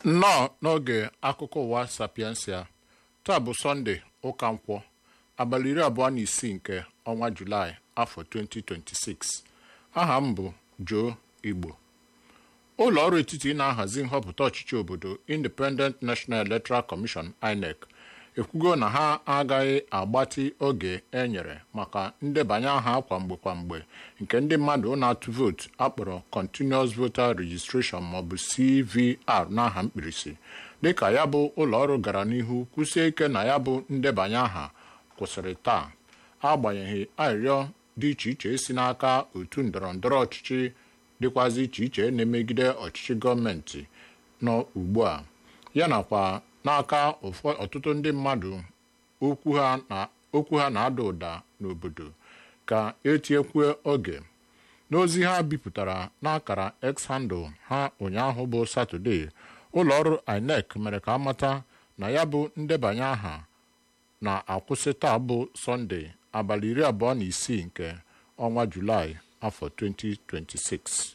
nnọọ n'oge akụkọ ụwa sapiensia taa bụ sọnde ụka nkwọ abalị iri abụọ na isii nke ọnwa julaị afọ 2026 aha m bụ Joe Igbo ụlọ ọrụ etiti na-ahazi nhọpụta ọchịchị obodo Independent National Electoral Commission INEC ekwugo na ha agaghị agbatị oge e nyere maka ndebanye aha kwamgbe kwamgbe nke ndị mmadụ na-atụ vootu akpọrọ Continuous Voter Registration maọbụ CVR n'aha mkpirisi dịka ya bụ ụlọ ọrụ gara n'ihu kwụsie ike na ya bụ ndebanye aha kwụsịrị taa agbanyeghị arịrịọ dị iche iche si n'aka otu ndọrọ ndọrọ ọchịchị dịkwazị iche iche na-emegide ọchịchị gọọmenti nọ ugbu a ya nakwa n'aka ọtụtụ ndị mmadụ okwu ha na-ada ụda n'obodo ka etinyekwu oge n'ozi ha bipụtara n'akara X handle ha ụnyaahụ bụ Satọde ụlọ ọrụ INEC mere ka amata na ya bụ ndebanye aha na-akwụsị taa bụ Sọnde abalị iri abụọ na isii nke ọnwa Julaị afọ 2026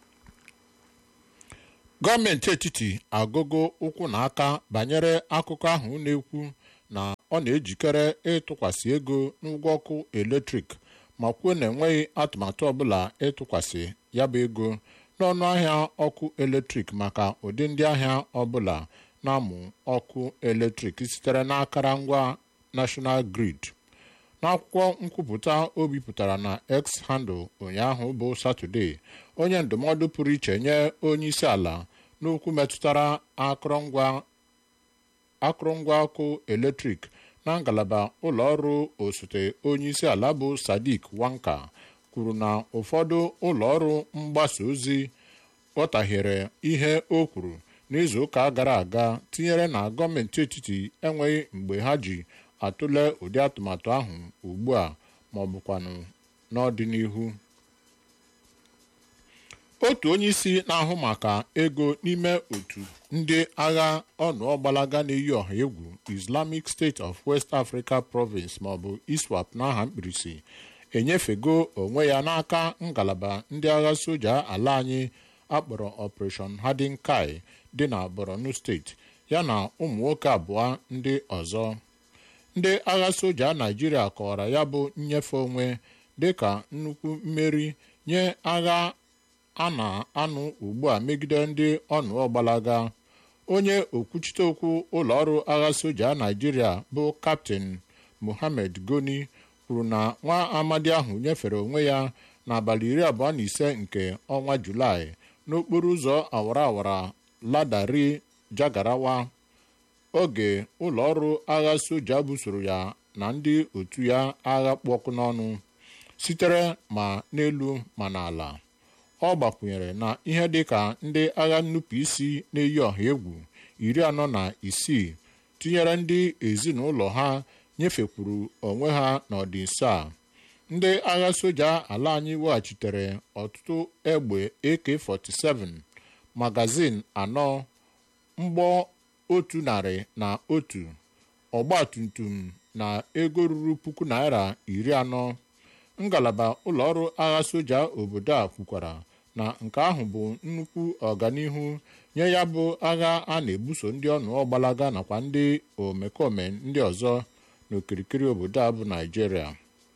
gọọmenti etiti agụgo ụkwụ na aka banyere akụkọ ahụ na-ekwu na ọ na-ejikere ịtụkwasị ego n'ụgwọ ọkụ eletrik ma kwuo na enweghị atụmatụ ọbụla ịtụkwasị ya bụ ego n'ọnụ ahịa ọkụ eletrik maka ụdị ndị ahịa ọbụla na-amụ ọkụ eletrik sitere n'akara ngwa National Grid n'akwụkwọ nkwupụta o bipụtara na X handle ụnyaahụ bụ Satọde onye ndụmọdụ pụrụ iche nye onye isi ala n'okwu metụtara akụrụngwa ọkụ eletrik na ngalaba ụlọ ọrụ osote onye isi ala bụ Sadiq Wanka kwuru na ụfọdụ ụlọ ọrụ mgbasa ozi ghọtahiere ihe o kwuru n'izuụka gara aga tinyere na gọọmenti etiti enweghị mgbe ha ji atụle ụdị atụmatụ ahụ ugbu a ma ọ bụkwanụ n'ọdịnihu otu onye isi na-ahụ maka ego n'ime otu ndị agha ọnụọgbalaga na-eyi ọha egwu Islamic State of West Africa Province maọbụ ISWAP n'aha mkpirisi enyefego onwe ya n'aka ngalaba ndị agha soja ala anyị akpọrọ Operation Hardin Kai dị na Borno steeti yana ụmụ nwoke abụọ ndị ọzọ ndị agha soja Naịjirịa kọwara ya bụ nnyefe onwe dịka nnukwu mmeri nye agha a na-anụ ugbu a megide ndị ọnụọgbalaga onye okwuchite okwu ụlọọrụ agha soja Naịjirịa bụ kaptịn Mohammed Goni kwuru na nwa amadi ahụ nyefere onwe ya n'abalị iri abụọ na ise nke ọnwa Julaị n'okporo ụzọ awara awara ladari Jagarawa oge ụlọọrụ agha soja busoro ya na ndị otu ya agha kpụ ọkụ n'ọnụ sitere ma n'elu ma n'ala ọ gbakwunyere na ihe dịka ndị agha nnupụisi na-eyi ọha egwu iri anọ na isii tinyere ndị ezinụlọ ha nyefekwuru onwe ha n'ọdịnso a ndị agha soja ala anyị weghachitere ọtụtụ egbe AK47 magazin anọ mgbọ otu narị na otu ọgbatumtum na ego ruru puku naira iri anọ ngalaba ụlọọrụ agha soja obodo a kwukwara na nke ahụ bụ nnukwu ọganihu nye ya bụ agha a na-ebuso ndị ọnụ ọgbalaga nakwa ndị omekome ndị ọzọ n'okirikiri obodo a bụ Naịjirịa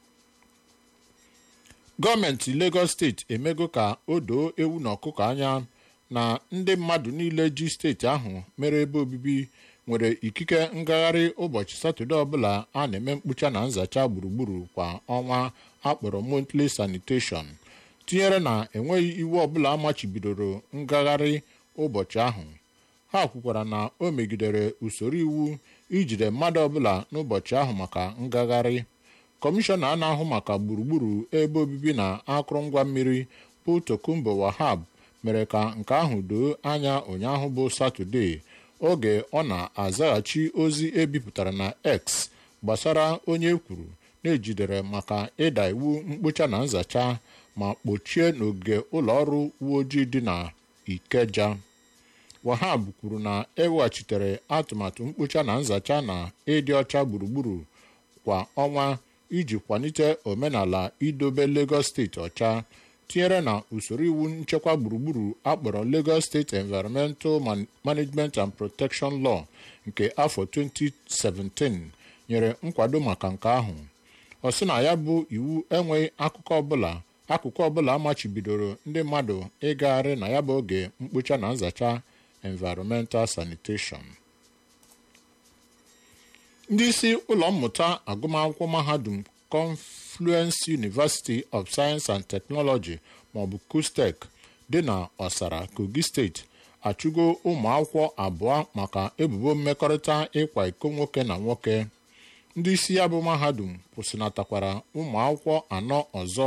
gọọmenti Lagos steeti emego ka o doo ewu na ọkụkọ anya na ndị mmadụ niile ji steeti ahụ mere ebe obibi nwere ikike ngagharị ụbọchị satọde ọbụla a na-eme mkpocha na nzacha gburugburu kwa ọnwa akpọrọ monthly sanitation tinyere na enweghị iwu ọbụla machibidoro ngagharị ụbọchị ahụ ha kwukwara na o megidere usoro iwu ijide mmadụ ọbụla n'ụbọchị ahụ maka ngagharị kọmishọna a na-ahụ maka gburugburu ebe obibi na akụrụngwa mmiri bụ Tokumbo Wahab mere ka nke ahụ doo anya ụnyaahụ bụ satọde oge ọ na-azaghachi ozi ebipụtara na X gbasara onye kwuru na-ejidere maka ịda iwu mkpocha na nzacha ma kpochie n'ogige ụlọ ọrụ uwe ojii dị na Ikeja Wahab kwuru na eweghachitere atụmatụ mkpocha na nzacha na ịdị ọcha gburugburu kwa ọnwa iji kwalite omenala idobe Lagos steeti ọcha tinyere na usoro iwu nchekwa gburugburu akpọrọ Lagos State Environmental Management and Protection Law nke afọ 2017 nyere nkwado maka nke ahụ ọ sị na ya bụ iwu enweghị akụkọ ọbụla akụkụ ọbụla amachibidoro ndị mmadụ ịgagharị na ya bụ oge mkpocha na nzacha environmental sanitation ndị isi ụlọ mmụta agụmakwụkwọ mahadum Confluence University of Science and Technology maọbụ KUSTEC dị na Ọsara Kogi steeti achụgo ụmụ akwụkwọ abụọ maka ebubo mmekọrịta ịkwa iko nwoke na nwoke ndị isi ya bụ mahadum kwụsịnatakwara ụmụ akwụkwọ anọ ọzọ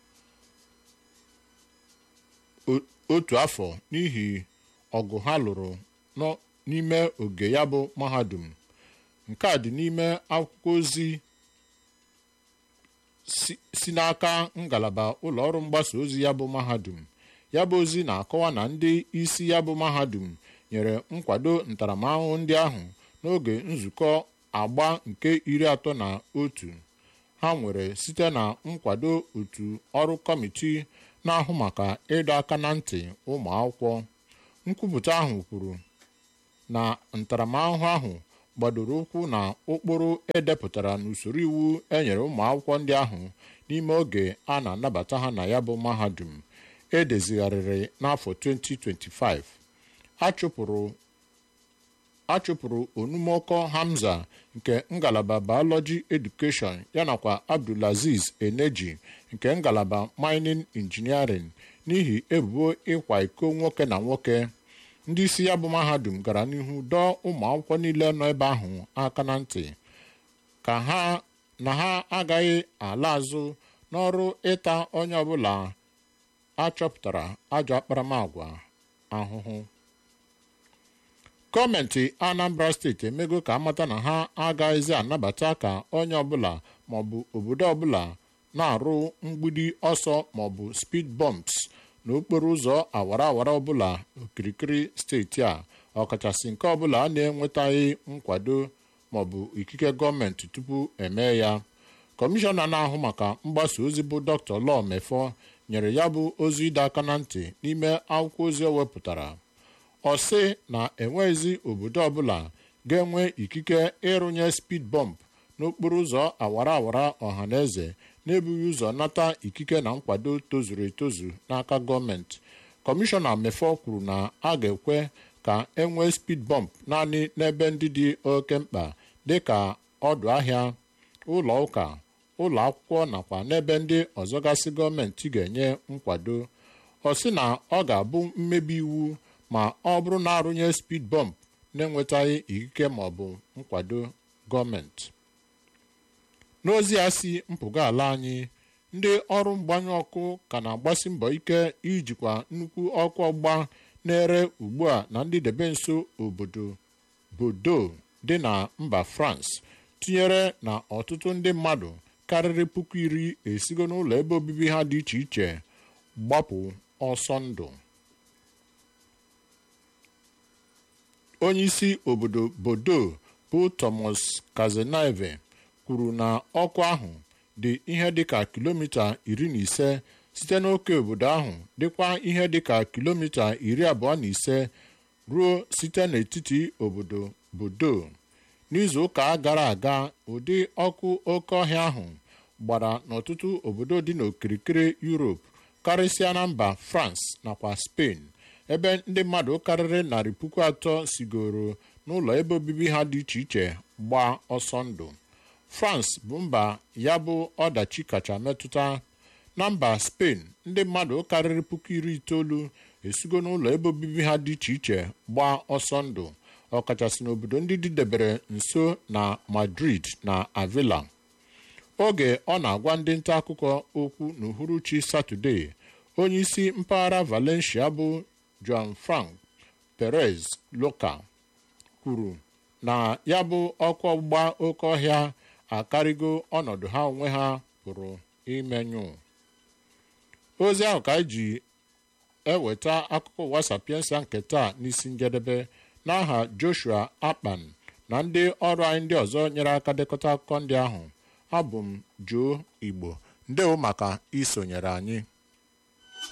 otu afọ n'ihi ọgụ ha lụrụ n'ime oge ya bụ mahadum nke a dị n'ime akwụkwọ ozi si n'aka ngalaba ụlọọrụ mgbasa ozi ya bụ mahadum ya bụ ozi na-akọwa na ndị isi ya bụ mahadum nyere nkwado ntaramahụhụ ndị ahụ n'oge nzukọ agba nke iri atọ na otu ha nwere site na nkwado otu ọrụ kọmiti na-ahụ maka ịdọ aka na ntị ụmụ akwụkwọ nkwupụta ahụ kwuru na ntaramahụhụ ahụ gbadoro ụkwụ na ụkpụrụ edepụtara n'usoro iwu enyere ụmụ akwụkwọ ndị ahụ n'ime oge a na-anabata ha na ya bụ mahadum edezigharịrị n'afọ 2025 achụpụrụ achụpụrụ onumọkọ Hamza nke ngalaba Biology Education yanakwa Abdulaziz Eneji nke ngalaba Mining Engineering n'ihi ebubo ịkwa iko nwoke na nwoke ndị isi ya bụ mahadum gara n'ihu dọọ ụmụ akwụkwọ niile nọ ebe ahụ aka na ntị ka ha na ha agaghị ala azụ n'ọrụ ịta onye ọbụla achọpụtara ajọ akparamagwa ahụhụ gọọmenti Anambra steeti emego ka amata na ha agaghịzi anabata ka onye ọbụla maọbụ obodo ọbụla na-arụ mgbidi ọsọ maọbụ speed bumps n'okporo ụzọ awara awara ọbụla okirikiri steeti a ọkachasị nke ọbụla a na-enwetaghị nkwado maọbụ ikike gọọmenti tupu eme ya kọmishọna na-ahụ maka mgbasa ozi bụ Dr. Law Mefọ nyere ya bụ ozi ịdọ aka na ntị n'ime akwụkwọ ozi o wepụtara ọ sị na enweghịzi obodo ọbụla ga-enwe ikike ịrụnye speed bump n'okporo ụzọ awara awara ọha na eze na-ebughị ụzọ nata ikike na nkwado tozuru etozu n'aka gọọmenti kọmishọna mefọ kwuru na a ga-ekwe ka enwee speed bump naanị n'ebe ndị dị oke mkpa dịka ọdụ ahịa ụlọ ụka ụlọ akwụkwọ nakwa n'ebe ndị ọzọ gasị gọọmenti ga-enye nkwado ọ sị na ọ ga-abụ mmebi iwu ma ọ bụrụ na arụnye speed bump na-enwetaghị ikike maọbụ nkwado gọọmenti n'ozi ya si mpụga ala anyị ndị ọrụ mgbanyụ ọkụ ka na-agbasi mbọ ike ijikwa nnukwu ọkụ ọgba na-ere ugbu a na ndị debe nso obodo bodo dị na mba France tinyere na ọtụtụ ndị mmadụ karịrị puku iri esigo n'ụlọ ebe obibi ha dị iche iche gbapụ ọsọ ndụ onye isi obodo bodo bụ Thomas Kazenaive kwuru na ọkụ ahụ dị ihe dịka kilomita iri na ise site n'oke obodo ahụ dịkwa ihe dịka kilomita iri abụọ na ise ruo site n'etiti obodo bodo n'izu ụka gara aga ụdị ọkụ oke ọhịa ahụ gbara n'ọtụtụ obodo dị n'okirikiri Europe karịsịa na mba France nakwa Spain ebe ndị mmadụ karịrị narị puku atọ sigoro n'ụlọ ebe obibi ha dị iche iche gbaa ọsọ ndụ France bụ mba ya bụ ọdachi kacha metụta na mba Spain ndị mmadụ karịrị puku iri itoolu esigo n'ụlọ ebe obibi ha dị iche iche gbaa ọsọ ndụ ọkachasị n'obodo ndị dịdebere nso na Madrid na Avila oge ọ na-agwa ndị nta akụkọ okwu n'uhuruchi Satọde onye isi mpaghara Valencia bụ Joan Frank Perez Loca kwuru na ya bụ ọkụ ọgbụgba oke ọhịa akarịgo ọnọdụ ha onwe ha pụrụ imenyụ ozi ahụ ka anyị ji eweta akụkọ ụwa sapiensa nke taa n'isi njedebe n'aha Joshua Akpan na ndị ọrụ anyị ndị ọzọ nyere aka dekọta akụkọ ndị ahụ abụ m Joe Igbo ndewo maka isonyere anyị